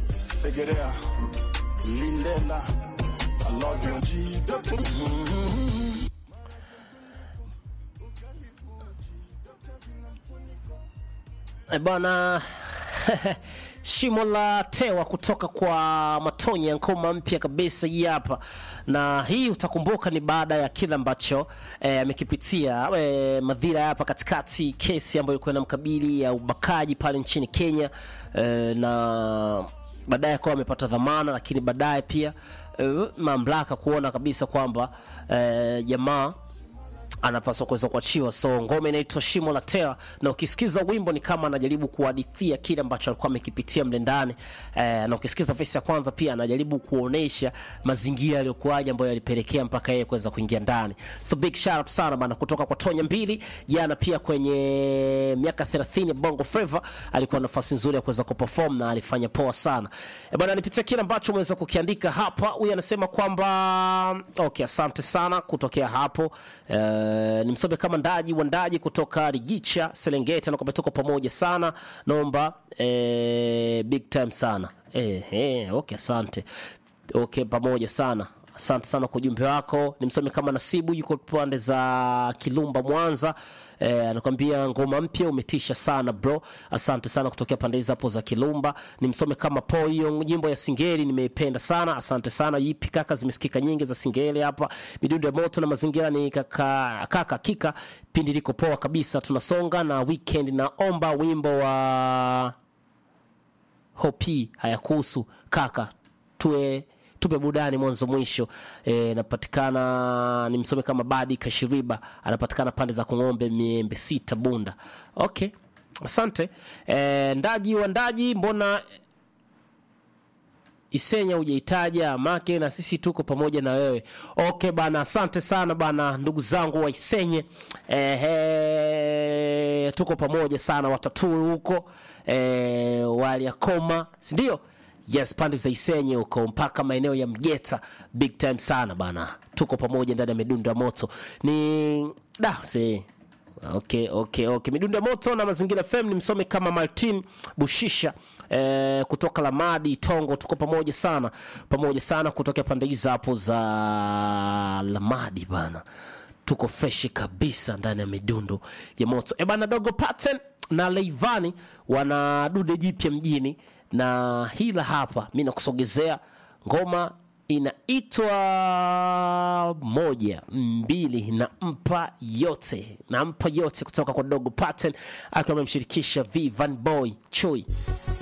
Segerea, Lindela, I love you. Jesus. E bwana shimo la tewa kutoka kwa Matonya, ngoma mpya kabisa hii hapa, na hii utakumbuka ni baada ya kile ambacho eh, amekipitia eh, madhira hapa katikati, kesi ambayo ilikuwa inamkabili ya ubakaji pale nchini Kenya eh, na baadaye akawa amepata dhamana, lakini baadaye pia eh, mamlaka kuona kabisa kwamba eh, jamaa anapaswa kuweza kuachiwa. So ngoma inaitwa Shimo la Tewa, na ukisikiza wimbo ni kama anajaribu kuhadithia kile ambacho alikuwa amekipitia mle ndani eh, na ukisikiza verse ya kwanza pia anajaribu kuonesha mazingira yaliyokuwaje ambayo yalipelekea mpaka yeye kuweza kuingia ndani. So big shout out sana bana kutoka kwa Tonya mbili. Jana pia kwenye miaka 30 ya Bongo Flava alikuwa na nafasi nzuri ya kuweza kuperform na alifanya poa sana. E bana, nipitia kile ambacho umeweza kukiandika hapa. Huyu anasema kwamba okay, asante sana kutokea hapo eh, ni msobe kama ndaji wa ndaji kutoka Rigicha Serengeti, nakwambia tuko pamoja sana, naomba eh, big time sana eh, eh, okay, asante okay, pamoja sana asante sana kwa ujumbe wako. Ni msomi kama Nasibu, yuko pande za Kilumba, Mwanza. Eh, anakwambia ngoma mpya umetisha sana bro, asante sana kutokea pande hizo hapo za Kilumba. Ni msome kama po, hiyo nyimbo ya Singeli nimeipenda sana, asante sana. Yipi kaka, zimesikika nyingi za Singeli hapa. Midundo ya moto na mazingira ni kaka kaka kika, pindi liko poa kabisa. Tunasonga na weekend, naomba wimbo wa Hopi hayakuhusu kaka, tuwe tupe burudani mwanzo mwisho. E, napatikana ni msome kama Badi Kashiriba, anapatikana pande za Kung'ombe, miembe sita, Bunda. Okay, asante e, ndaji wa ndaji, mbona Isenya hujaitaja make, na sisi tuko pamoja na wewe. Okay bana, asante sana bana, ndugu zangu wa Isenye. Ehe, tuko pamoja sana, wataturu huko e, waliakoma, si ndio? Yes, pande za Isenye huko mpaka maeneo ya Mgeta, big time sana bana, tuko pamoja ndani ya midundo ya moto ni da see. Okay, okay, okay. Midundo ya moto na mazingira FM ni msome kama Martin Bushisha eh, kutoka Lamadi Tongo, tuko pamoja sana, pamoja sana kutokea pande hizo hapo za Lamadi bana, tuko fresh kabisa ndani ya midundo ya moto e bana. Dogo Pattern na Leivani wana dude jipya mjini na hila hapa, mi nakusogezea ngoma inaitwa moja mbili na mpa yote na mpa yote kutoka kwa Dogo Pattern akiwa amemshirikisha V Van Boy Chui.